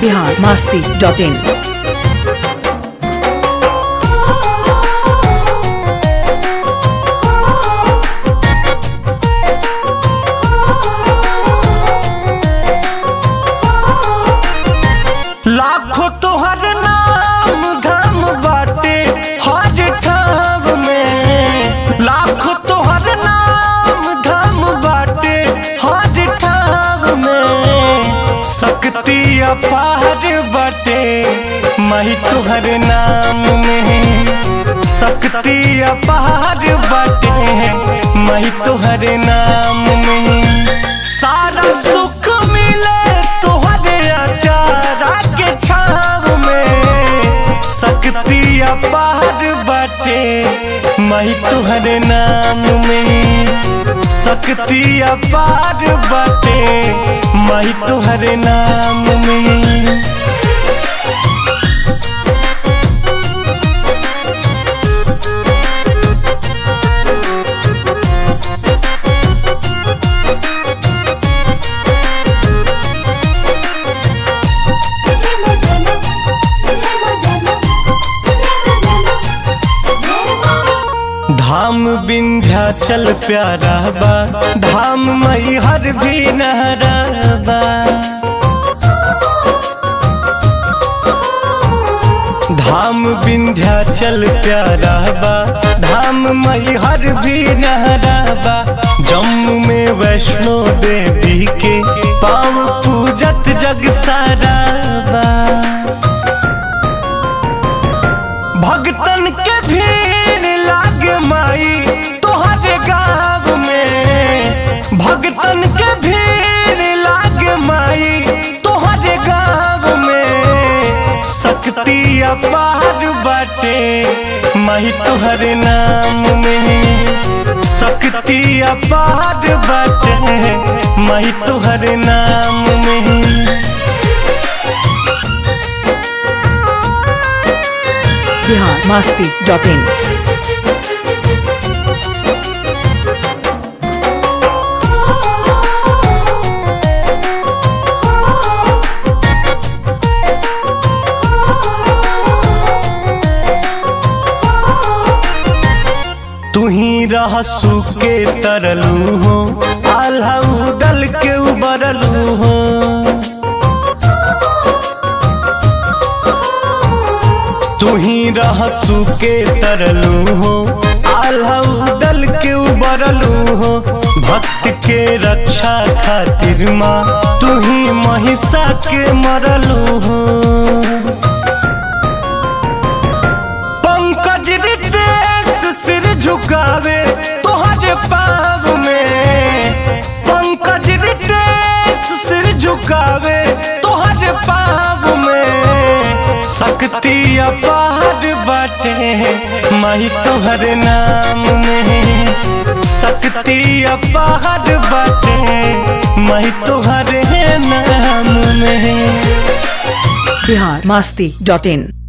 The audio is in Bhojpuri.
बिहार मास्ती डॉट इन लाखों तोहर नाम धाम बाटे हर ठाव में लाखों तोहर नाम धाम बाटे हर ठाव में शक्ति अपार बाटे मही तोहर नाम में शक्ति अपार बाटे मही तोहर नाम में सारा सुख मिले तोहरे अचारा के छाव में शक्ति अपार बाटे मही तोहरे नाम में शक्ति अपार बाटे मही तोहरे नाम में धाम विंध्याचल प्यारा बा धाम मई हर भी नहरा बा धाम विंध्याचल प्यारा बा धाम मई हर भी नहरा बा जम्मू में वैष्णो देवी के पाव पूजत जग सारा बा भगतन के भीड़ लागे माई तोहरे गाँव में भगतन के भीड़ लागे माई तोहरे गाँव में शक्ति अपार बाटे माई तोहरे नाम में शक्ति अपार बाटे माई तोहरे नाम में बिहार मास्ती डॉट इन तू ही रहसू के तरलू हो आल्हा उडल के उबरलू हो तू ही रहसू के तरलू हो आल्हा उडल के उबरलू हो भक्त के रक्षा खातिर माँ तू ही महिषा के मरलू हो पंकज रितेश सिर झुकावे तोहरे पाव में पंकज रितेश सिर झुकावे तोहरे पाव में शक्ति अपार बाटे माही तोहरे नाम में शक्ति अपार बाटे माही तोहरे नाम में बिहार मास्ती डॉट इन